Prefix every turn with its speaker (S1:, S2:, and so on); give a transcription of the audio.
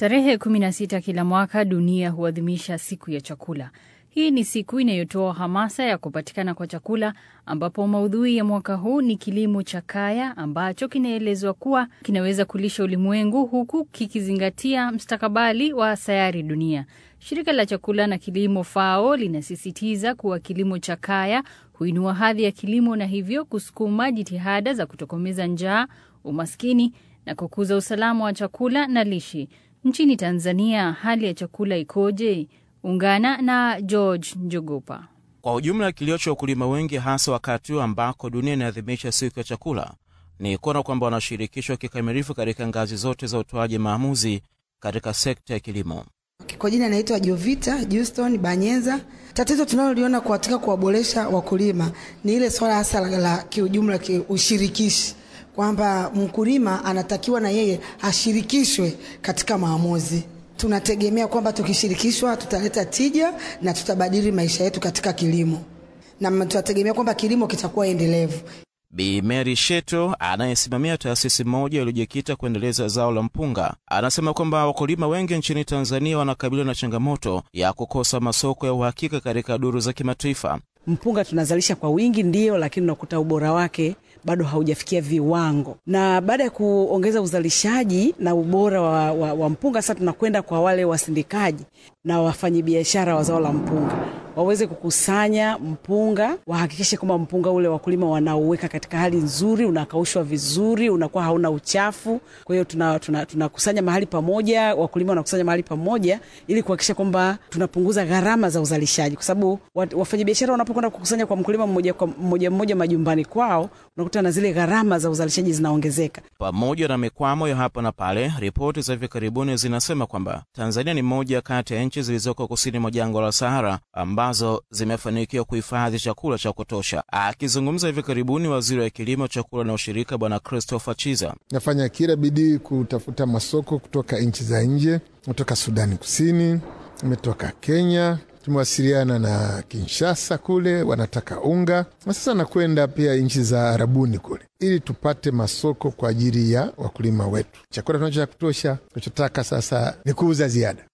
S1: Tarehe 16 kila mwaka dunia huadhimisha siku ya chakula. Hii ni siku inayotoa hamasa ya kupatikana kwa chakula, ambapo maudhui ya mwaka huu ni kilimo cha kaya ambacho kinaelezwa kuwa kinaweza kulisha ulimwengu huku kikizingatia mstakabali wa sayari dunia. Shirika la chakula na kilimo FAO linasisitiza kuwa kilimo cha kaya huinua hadhi ya kilimo na hivyo kusukuma jitihada za kutokomeza njaa, umaskini na kukuza usalama wa chakula na lishe. Nchini Tanzania, hali ya chakula ikoje? Ungana na George Njogopa.
S2: Kwa ujumla, kilio cha wakulima wengi, hasa wakati huu ambako dunia inaadhimisha siku ya chakula, ni kuona kwamba wanashirikishwa kikamilifu katika ngazi zote za utoaji maamuzi katika sekta ya kilimo.
S3: Kwa jina naitwa Jovita Juston Banyeza. Tatizo tunaloliona katika kuwaboresha wakulima ni ile swala hasa la, la kiujumla kiushirikishi kwamba mkulima anatakiwa na yeye ashirikishwe katika maamuzi. Tunategemea kwamba tukishirikishwa tutaleta tija na tutabadili maisha yetu katika kilimo, na tunategemea kwamba kilimo kitakuwa endelevu.
S2: Bi Mary Sheto anayesimamia taasisi moja iliyojikita kuendeleza zao la mpunga anasema kwamba wakulima wengi nchini Tanzania wanakabiliwa na changamoto ya kukosa masoko ya uhakika katika duru za kimataifa.
S4: Mpunga tunazalisha kwa wingi ndiyo, lakini unakuta ubora wake bado haujafikia viwango, na baada ya kuongeza uzalishaji na ubora wa, wa, wa mpunga, sasa tunakwenda kwa wale wasindikaji na wafanyabiashara wa zao la mpunga waweze kukusanya mpunga, wahakikishe kwamba mpunga ule wakulima wanauweka katika hali nzuri, unakaushwa vizuri, unakuwa hauna uchafu. Kwa hiyo tunakusanya tuna, tuna mahali pamoja, wakulima wanakusanya mahali pamoja ili kuhakikisha kwamba tunapunguza gharama za uzalishaji, kwa sababu wafanyabiashara wanapokwenda kukusanya kwa mkulima mmoja kwa mmoja mmoja majumbani kwao, unakuta na zile gharama za uzalishaji zinaongezeka.
S2: Pamoja na mikwamo ya hapa na pale, ripoti za hivi karibuni zinasema kwamba Tanzania ni moja kati ya nchi zilizoko kusini mwa jangwa la Sahara ambazo zimefanikiwa kuhifadhi chakula cha kutosha. Akizungumza hivi karibuni, waziri wa kilimo, chakula na ushirika Bwana Christopher Chiza
S5: nafanya kila bidii kutafuta masoko kutoka nchi za nje, kutoka Sudani Kusini, imetoka Kenya, tumewasiliana na Kinshasa kule, wanataka unga, na sasa nakwenda pia nchi za Arabuni kule, ili tupate masoko kwa ajili ya wakulima wetu. Chakula tunacho cha kutosha, tunachotaka sasa ni kuuza ziada.